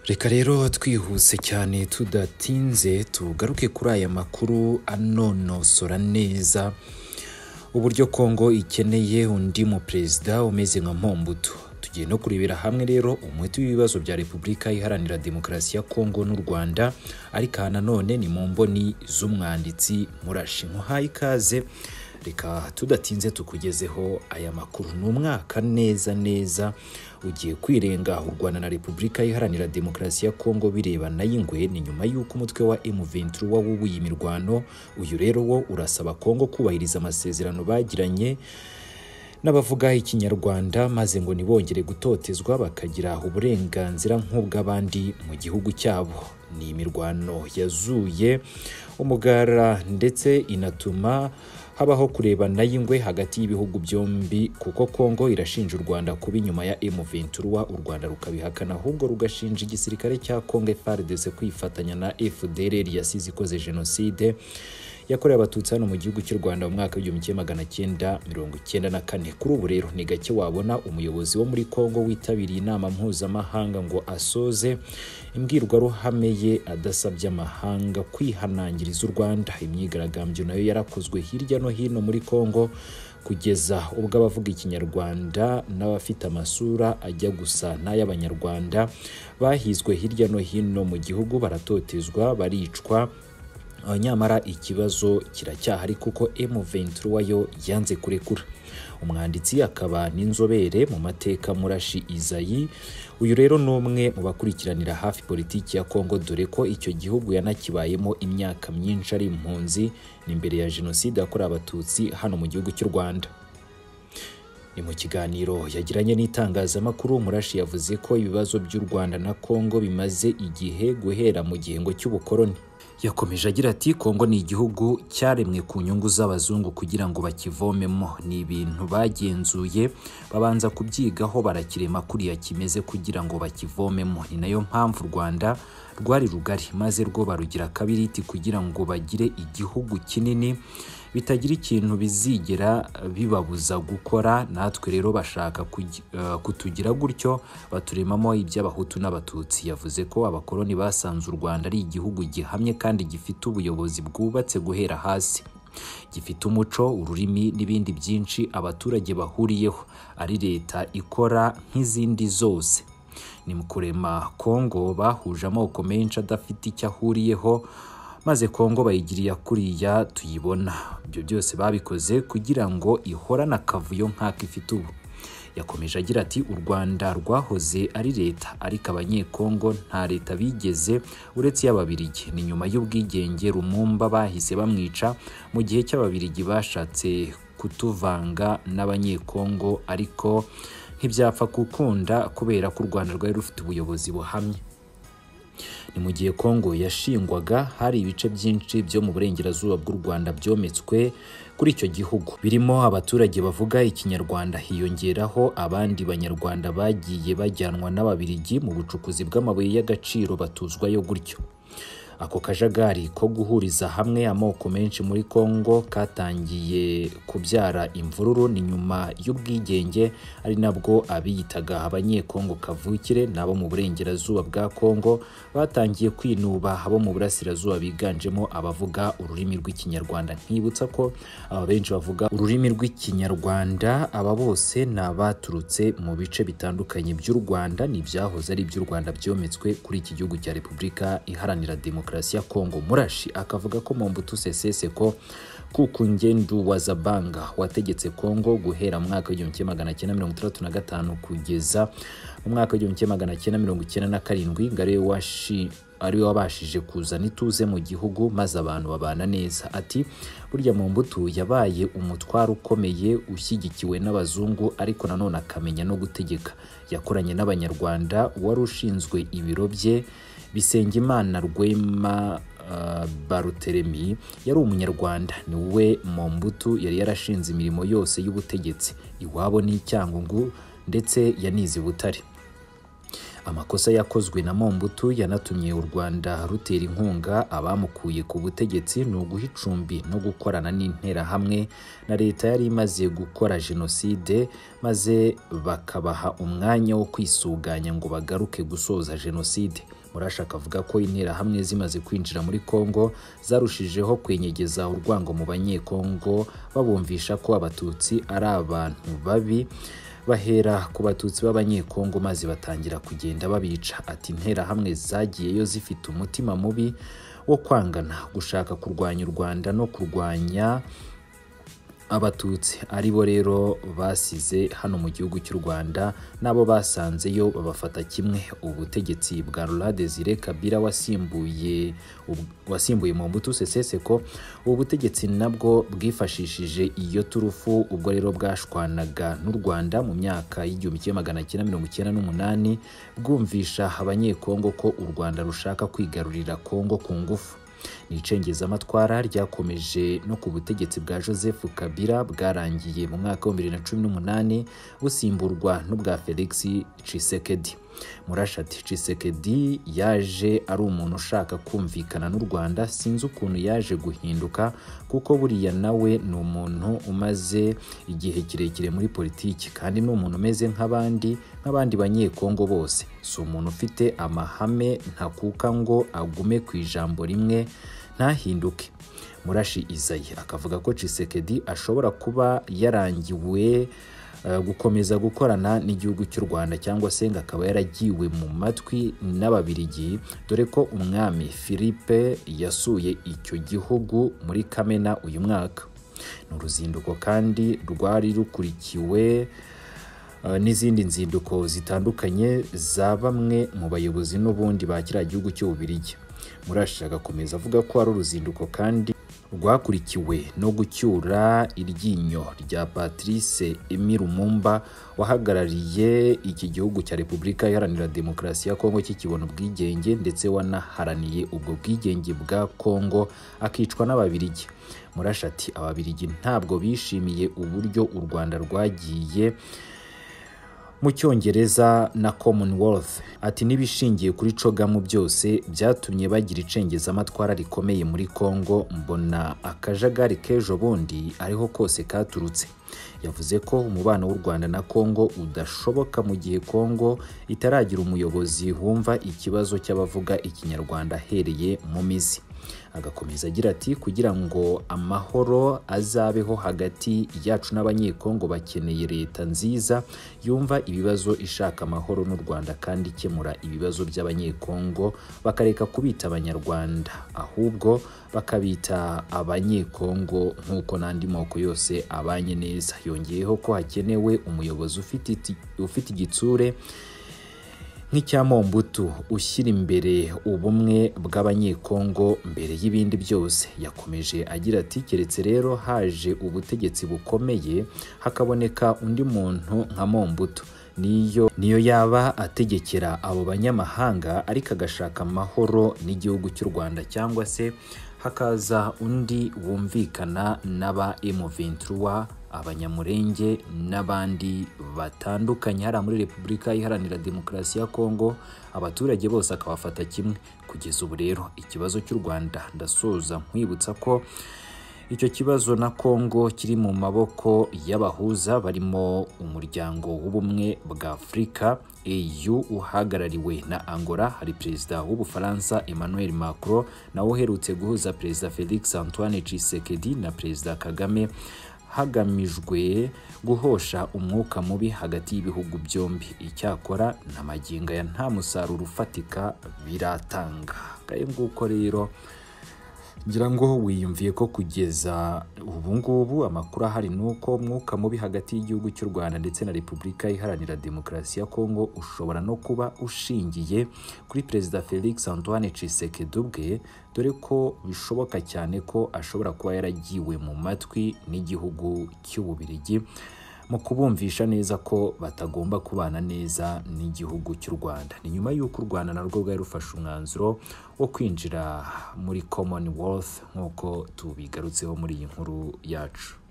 reka rero twihuse cyane tudatinze tugaruke kuri aya makuru anonosora neza uburyo kongo ikeneye undi mu perezida umeze nka mpombutu tugiye no kurebera hamwe rero umuti w'ibibazo bya repubulika iharanira demokarasi ya kongo n'u rwanda ariko aha nanone ni mu mboni z'umwanditsi murashi nkuhaye ikaze reka tudatinze tukugezeho aya makuru ni umwaka neza neza ugiye kwirenga u rwanda na repubulika iharanira demokarasi ya kongo birebana y'ingwe ni nyuma y'uko umutwe wa m23 wawubuye imirwano uyu rero wo urasaba kongo kubahiriza amasezerano bagiranye n'abavuga ikinyarwanda maze ngo ntibongere gutotezwa bakagira uburenganzira nk'ubw'abandi mu gihugu cyabo ni imirwano yazuye umugara ndetse inatuma habaho kurebana y'ingwe hagati y'ibihugu byombi kuko kongo irashinja u rwanda kuba inyuma ya M23 u rwanda rukabihakana ahubwo rugashinja igisirikare cya kongo FARDC kwifatanya na FDLR yasize ikoze jenoside yakorewe abatutsi hano mu gihugu cy'u rwanda mu mwaka w'igihumbi kimwe magana cyenda mirongo icyenda na kane kuri ubu rero ni gake wabona umuyobozi wo muri kongo witabiriye inama mpuzamahanga ngo asoze imbwirwaruhame ye adasabye amahanga kwihanangiriza u rwanda imyigaragambyo nayo yarakozwe hirya no hino muri Kongo kugeza ubwo abavuga ikinyarwanda n'abafite amasura ajya gusa n'ay'abanyarwanda bahizwe hirya no hino mu gihugu baratotezwa baricwa nyamara ikibazo kiracyahari kuko M23 yo yanze kurekura umwanditsi akaba n'inzobere mu mateka murashi izayi uyu rero ni umwe mu bakurikiranira hafi politiki ya kongo dore ko icyo gihugu yanakibayemo imyaka myinshi ari impunzi n'imbere ya jenoside yakorewe abatutsi hano mu gihugu cy'u rwanda ni mu kiganiro yagiranye n'itangazamakuru murashi yavuze ko ibibazo by'u rwanda na kongo bimaze igihe guhera mu gihengo cy'ubukoroni yakomeje agira ati kongo ni igihugu cyaremwe ku nyungu z'abazungu kugira ngo bakivomemo ni ibintu bagenzuye babanza kubyigaho barakirema kuriya kimeze kugira ngo bakivomemo ni nayo mpamvu u rwanda rwari rugari maze rwo barugira kabiriti kugira ngo bagire igihugu kinini bitagira ikintu bizigera bibabuza gukora natwe rero bashaka kutugira gutyo baturemamo iby'abahutu n'abatutsi yavuze ko abakoloni basanze u rwanda ari igihugu gihamye kandi gifite ubuyobozi bwubatse guhera hasi gifite umuco ururimi n'ibindi byinshi abaturage bahuriyeho ari leta ikora nk'izindi zose ni mu kurema kongo bahuje amoko menshi adafite icyo ahuriyeho maze kongo bayigiriye kuriya tuyibona ibyo byose babikoze kugira ngo ihorane akavuyo nk'ako ifite ubu yakomeje agira ati u rwanda rwahoze ari leta ariko abanyekongo nta leta bigeze uretse iy'ababirigi ni nyuma y'ubwigenge rumumba bahise bamwica mu gihe cy'ababirigi bashatse kutuvanga n'abanyekongo ariko ntibyapfa gukunda kubera ko u rwanda rwari rufite ubuyobozi buhamye ni mu gihe kongo yashingwaga hari ibice byinshi byo mu burengerazuba bw'u rwanda byometswe kuri icyo gihugu birimo abaturage bavuga ikinyarwanda hiyongeraho abandi banyarwanda bagiye bajyanwa n'ababirigi mu bucukuzi bw'amabuye y'agaciro batuzwayo gutyo ako kajagari ko guhuriza hamwe amoko menshi muri kongo katangiye kubyara imvururu ni nyuma y'ubwigenge ari nabwo abiyitaga abanyekongo kavukire n'abo mu burengerazuba bwa kongo batangiye kwinuba abo mu burasirazuba biganjemo abavuga ururimi rw'ikinyarwanda nkibutsa ko aba benshi bavuga ururimi rw'ikinyarwanda aba bose ni abaturutse mu bice bitandukanye by'u rwanda ni ibyahoze ari iby'u rwanda byometswe kuri iki gihugu cya repubulika iharanira demokarasi demokarasi ya Kongo Murashi akavuga ko Mobutu Sese Seko kuko ngendu wa Zabanga wategetse Kongo guhera mu mwaka w'igihumbi kimwe magana cyenda mirongo itandatu na gatanu kugeza mu mwaka w'igihumbi kimwe magana cyenda mirongo icyenda na karindwi ngo ariwe washi ariwe wabashije kuzana ituze mu gihugu maze abantu babana neza ati burya mu mbuto yabaye umutwaro ukomeye ushyigikiwe n'abazungu ariko nanone akamenya no gutegeka yakoranye n'abanyarwanda wari ushinzwe ibiro bye Bisengimana Rwema uh, Baruteremi yari umunyarwanda ni we Mombutu yari yarashinze imirimo yose y'ubutegetsi iwabo ni Cyangungu ndetse yanize Butare amakosa yakozwe na mombutu yanatumye u rwanda rutera inkunga abamukuye ku butegetsi ni uguha icumbi no gukorana n'interahamwe na leta yari imaze gukora jenoside maze bakabaha umwanya wo kwisuganya ngo bagaruke gusoza jenoside murashaka avuga ko interahamwe zimaze kwinjira muri kongo zarushijeho kwenyegeza urwango mu banyekongo babumvisha ko abatutsi ari abantu babi bahera ku batutsi b'abanyekongo maze batangira kugenda babica ati interahamwe zagiyeyo zifite umutima mubi wo kwangana gushaka kurwanya u rwanda no kurwanya abatutsi ari bo rero basize hano mu gihugu cy'u rwanda n'abo basanzeyo babafata kimwe ubutegetsi bwa rura desire kabira wasimbuye wasimbuye mu mbuto seseseko ubu butegetsi nabwo bwifashishije iyo turufu ubwo rero bwashwanaga n'u rwanda mu myaka y'igihumbi kimwe magana cyenda mirongo icyenda n'umunani bwumvisha abanyekongo ko u rwanda rushaka kwigarurira kongo ku ngufu ni icengezamatwara ryakomeje no ku butegetsi bwa joseph kabila bwarangiye mu mwaka wa 2018 busimburwa n'ubwa felix cisekedi murashati cisekedi yaje ari umuntu ushaka kumvikana n'u rwanda sinzi ukuntu yaje guhinduka kuko buriya nawe ni umuntu umaze igihe kirekire muri politiki kandi ni umuntu umeze nk'abandi nk'abandi banyekongo bose si umuntu ufite amahame ntakuka ngo agume ku ijambo rimwe ntahinduke murashi izayi akavuga ko cisekedi ashobora kuba yarangiwe gukomeza gukorana n'igihugu cy'u rwanda cyangwa se ngo akaba yaragiwe mu matwi n'ababirigi dore ko umwami philippe yasuye icyo gihugu muri kamena uyu mwaka ni uruzinduko kandi rwari rukurikiwe n'izindi nzinduko zitandukanye za bamwe mu bayobozi n'ubundi ba kiriya gihugu cy'ububirigi murashaka agakomeza avuga ko ari uruzinduko kandi rwakurikiwe no gucyura iryinyo rya patrice emi rumumba wahagarariye iki gihugu cya repubulika iharanira demokarasi ya kongo kikibona ubwigenge ndetse wanaharaniye ubwo bwigenge bwa kongo akicwa n'ababirigi murashati ababirigi ntabwo bishimiye uburyo u rwanda rwagiye mu cyongereza na commonwealth ati n'ibishingiye kuri cogamu byose byatumye bagira icengezamatwara rikomeye muri congo mbona akajagari k'ejo bundi ariho kose katurutse yavuze ko umubano w'u rwanda na congo udashoboka mu gihe congo itaragira umuyobozi wumva ikibazo cy'abavuga ikinyarwanda ahereye mu mizi agakomeza agira ati kugira ngo amahoro azabeho hagati yacu n'abanyekongo bakeneye leta nziza yumva ibibazo ishaka amahoro n'u rwanda kandi ikemura ibibazo by'abanyekongo bakareka kubita abanyarwanda ahubwo bakabita abanyekongo nk'uko n'andi moko yose abanye neza yongeyeho ko hakenewe umuyobozi ufite igitsure nk'icyamombutu ushyira imbere ubumwe bw'abanyekongo mbere y'ibindi byose yakomeje agira ati keretse rero haje ubutegetsi bukomeye hakaboneka undi muntu nka mombutu niyo niyo yaba ategekera abo banyamahanga ariko agashaka amahoro n'igihugu cy'u rwanda cyangwa se hakaza undi wumvikana n'aba M23 abanyamurenge n'abandi batandukanye hariya muri repubulika iharanira demokarasi ya kongo abaturage bose akabafata kimwe kugeza ubu rero ikibazo cy'u rwanda ndasoza nkwibutsa ko icyo kibazo na Kongo kiri mu maboko y'abahuza barimo umuryango w'ubumwe bwa Afurika EU uhagarariwe na Angola hari perezida w'Ubufaransa Emmanuel Macron nawe uherutse guhuza perezida Felix Antoine Tshisekedi na perezida Kagame hagamijwe guhosha umwuka mubi hagati y'ibihugu byombi icyakora na magingo ya nta musaruro ufatika biratanga kaye nguko rero ngira ngo wiyumviye ko kugeza ubu ngubu amakuru ahari ni uko umwuka mubi hagati y'igihugu cy'u rwanda ndetse na repubulika iharanira demokarasi ya kongo ushobora no kuba ushingiye kuri perezida felix antoine cisekedi ubwe dore ko bishoboka cyane ko ashobora kuba yaragiwe mu matwi n'igihugu cy'ububirigi mu kubumvisha neza ko batagomba kubana neza n'igihugu cy'u rwanda ni nyuma y'uko u rwanda narwo rwari rufashe umwanzuro wo kwinjira muri commonwealth nk'uko tubigarutseho muri iyi nkuru yacu